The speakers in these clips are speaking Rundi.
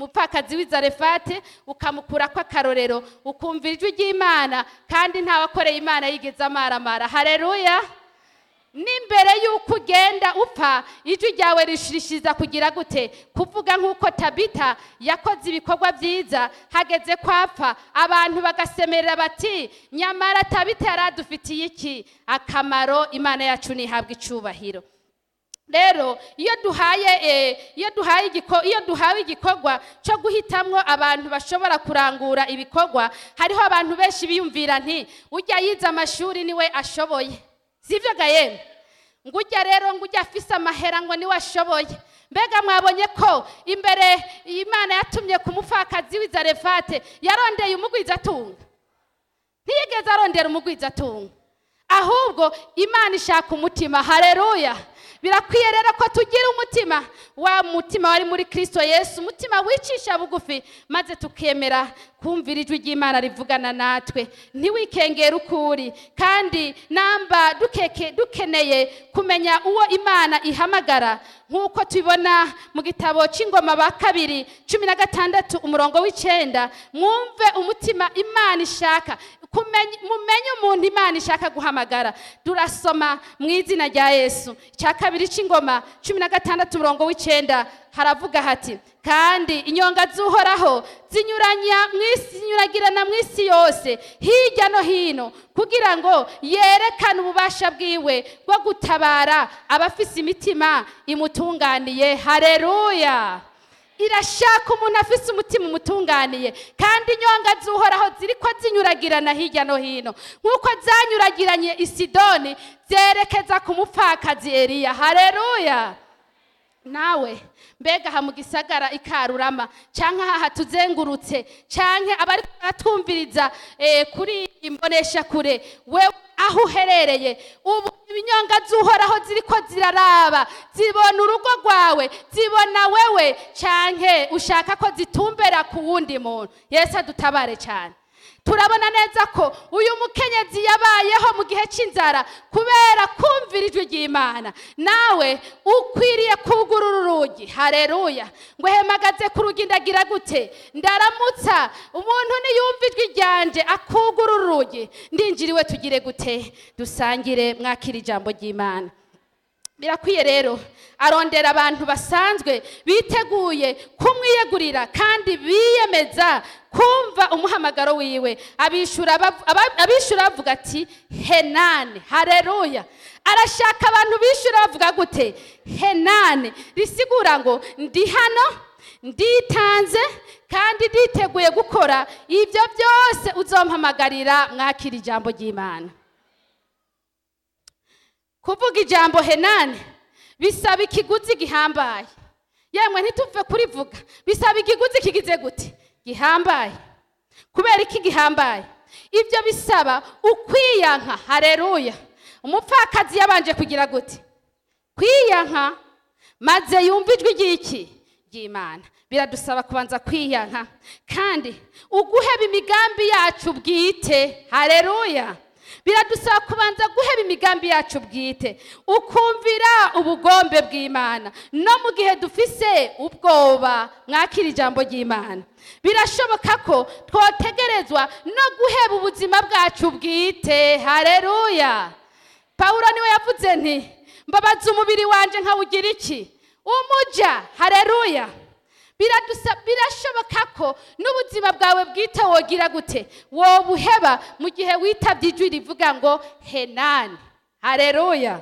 umupfakazi w'izarefate ukamukura ko akarorero ukumva ijwi ry'imana kandi ntawakoreye imana yigeze amaramara hareruya n'imbere y'uko ugenda upfa ijwi ryawe rishirishiza kugira gute kuvuga nk'uko tabita yakoze ibikorwa byiza hageze ko apfa abantu bagasemerera bati nyamara tabita yari adufitiye iki akamaro imana yacu ntihabwe icubahiro rero iyo duhaye eh, iyo duhaye igiko iyo duhawe igikorwa cyo guhitamwo abantu bashobora kurangura ibikorwa hariho abantu benshi biyumvira nti ujya yize amashuri niwe ashoboye sivyo ga yemwe ngo ujya rero ngo ujya afise amahera ngo niwe ashoboye mbega mwabonye ko imbere imana yatumye ku mupfakazi w'izarefate yarondeye umugwizatunga ntiyigeze arondera umugwizatunga ahubwo imana ishaka umutima hareruya birakwiye rero ko tugira umutima wa mutima wari muri kristo yesu umutima wicisha bugufi maze tukemera kumvira ijwi ry'imana rivugana natwe ntiwikengere uko uri kandi namba dukeke dukeneye kumenya uwo imana ihamagara nk'uko tubibona mu gitabo cy'ingoma ba kabiri cumi na gatandatu umurongo w'icyenda mwumve umutima imana ishaka kumenya- mumenye umuntu imana ishaka guhamagara turasoma mu izina rya yesu icya kabiri cy'ingoma cumi na gatandatu umurongo w'icyenda haravuga hati kandi inyonga z'uhoraho zinyuranya mu isi zinyuragirana mu isi yose hirya no hino kugira ngo yerekane ububasha bwiwe bwo gutabara abafise imitima imutunganiye hareruya irashaka umuntu afise umutima umutunganiye kandi inyonga z'uhoraho ziri ko zinyuragirana hirya no hino nk'uko zanyuragiranye i sidoni zerekeza ku mupfakazi eliya hareruya nawe mbega aha mu gisagara ikarurama cyangwa aha hatuzengurutse cyangwa abari baratwumviriza eh, kuri imbonesha kure we aho uherereye ubu ibinyonga z'uhoraho ziri ko ziraraba zibona urugo rwawe zibona wewe cyangwa ushaka ko zitumbera ku wundi muntu yesu adutabare cyane turabona neza ko uyu mukenyezi yabayeho mu gihe cy'inzara kubera kumvira ijwi ry'imana nawe ukwiriye kugurura urugi hareruya ngo hemagaze ku rugi ndagira gute ndaramutsa umuntu niyumva ijwi ryanje akugurura urugi ndinjiriwe tugire gute dusangire mwakira ijambo ry'imana birakwiye rero arondera abantu basanzwe biteguye kumwiyegurira kandi biyemeza kumva umuhamagaro wiwe abishura bav- aba- abishura bavuga ati henane hareruya arashaka abantu bishura bavuga gute henane risigura ngo ndi hano nditanze kandi nditeguye gukora ibyo byose uzompamagarira mwakira ijambo ry'imana kuvuga ijambo henane bisaba ikiguzi gihambaye yemwe ntituve kurivuga bisaba ikiguzi kigize gute gihambaye kubera iki gihambaye ibyo bisaba ukwiyanka hareruya umupfakazi yabanje kugira gute kwiyanka maze yumva ijwi ry'iki ry'imana biradusaba kubanza kwiyanka kandi uguheba imigambi yacu bwite hareruya biradusaba kubanza guheba imigambi yacu bwite ukumvira ubugombe bw'imana no mu gihe dufise ubwoba mwakira ijambo ry'imana birashoboka ko twotegerezwa no guheba ubuzima bwacu bwite hareruya pawulo niwe yavuze nti mbabaza umubiri wanjye nkawugira iki umuja hareruya Biradusa- birashoboka ko n'ubuzima bwawe bwite wogira gute wobuheba mu gihe witabye ijwi rivuga ngo henani hareruya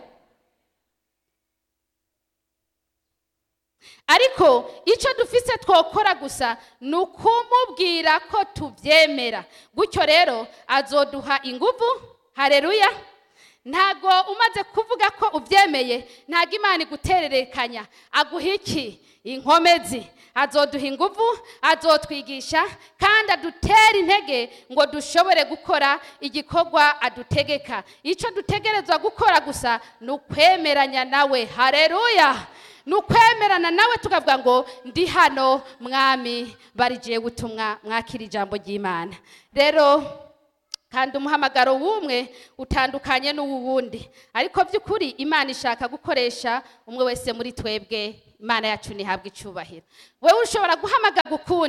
ariko icyo dufise twokora gusa ni ukumubwira ko tubyemera gutyo rero azoduha inguvu hareruya ntago umaze kuvuga ko ubyemeye ntago imana igutererekanya aguha iki inkomezi azoduha inguvu azotwigisha kandi adutera intege ngo dushobore gukora igikorwa adutegeka icyo dutegerezwa gukora gusa ni ukwemeranya nawe hareruya ni ukwemerana nawe tukavuga ngo ndi hano mwami barigiye gutumwa mwakira ijambo ry'imana rero kandi umuhamagaro w'umwe utandukanye n'uw'uwundi ariko by'ukuri imana ishaka gukoresha umwe wese muri twebwe imana yacu ntihabwe icyubahiro wowe ushobora guhamagara ukundi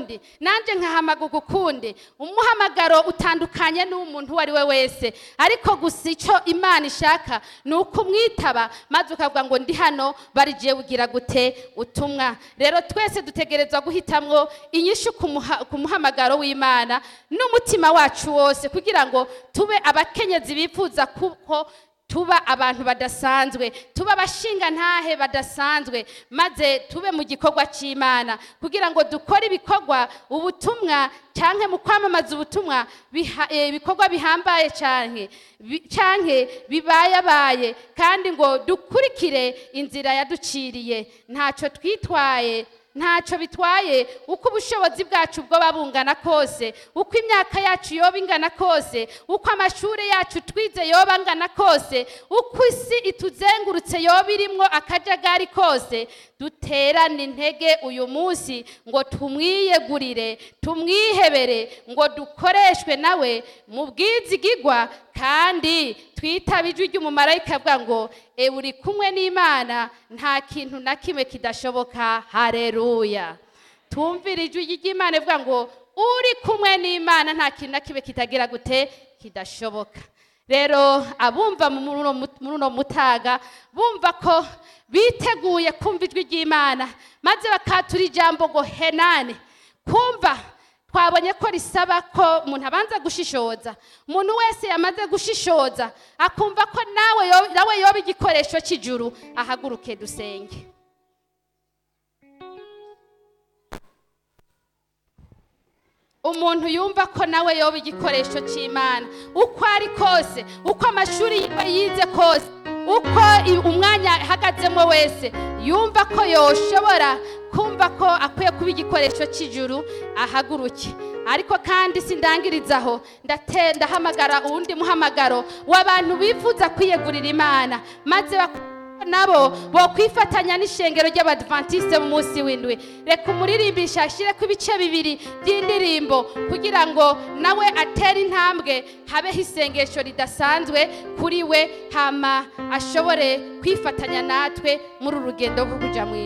ukundi nanjye nkahamaguka ukundi umuhamagaro utandukanye n'umuntu uwo ari we wese ariko gusa icyo imana ishaka ni uko umwitaba maze ukavuga ngo ndi hano barigiye ugira gute utumwa rero twese dutegerezwa guhitamwo inyishu ku muha- ku muhamagaro w'imana n'umutima wacu wose kugira ngo tube abakenyezi bifuza kuko tuba abantu badasanzwe tuba abashinga ntahe badasanzwe maze tube mu gikorwa cy'imana kugira ngo dukore ibikorwa ubutumwa cyangwa mu kwamamaza ubutumwa biha- eh, ibikorwa bihambaye cyane bi- canke bibayabaye kandi ngo dukurikire inzira yaduciriye ntacyo twitwaye ntacyo bitwaye uko ubushobozi bwacu bwoba bungana kose uko imyaka yacu yoba ingana kose uko amashuri yacu twize yoba angana kose uko isi ituzengurutse yoba irimwo akajagari kose duterane intege uyu munsi ngo tumwiyegurire tumwihebere ngo dukoreshwe nawe mu bwizigigwa kandi twitaba ijwi ry'umumarayika avuga ngo e uri kumwe n'imana nta kintu na kimwe kidashoboka hareruya tumvira ijwi ry'imana ivuga ngo uri kumwe n'imana nta kintu na kimwe kitagira gute kidashoboka rero abumva muri uno mu- muri uno mutaga bumva ko biteguye kumva ijwi ry'imana maze bakatura ijambo ngo henane kumva twabonye ko risaba ko umuntu abanza gushishoza umuntu wese yamaze gushishoza akumva ko nawe yo- nawe yoba igikoresho cy'ijuru ahaguruke dusenge umuntu yumva ko nawe yoba igikoresho cy'imana uko ari kose uko amashuri yiwe yize kose uko i- umwanya ahagazemo wese yumva ko yoshobora kumva ko akwiye kuba igikoresho cy'ijuru ahaguruke ariko kandi sindangirizaho ndate- ndahamagara uwundi muhamagaro w'abantu bifuza kwiyegurira imana maze bak- nabo bokwifatanya n'ishengero ry'abadventiste mu munsi w'indwi reka umuririmbisha ashyireko ibice bibiri by'indirimbo kugira ngo nawe atere intambwe habeho isengesho ridasanzwe kuri we hama ashobore kwifatanya natwe muri uru rugendo rwo kujya mu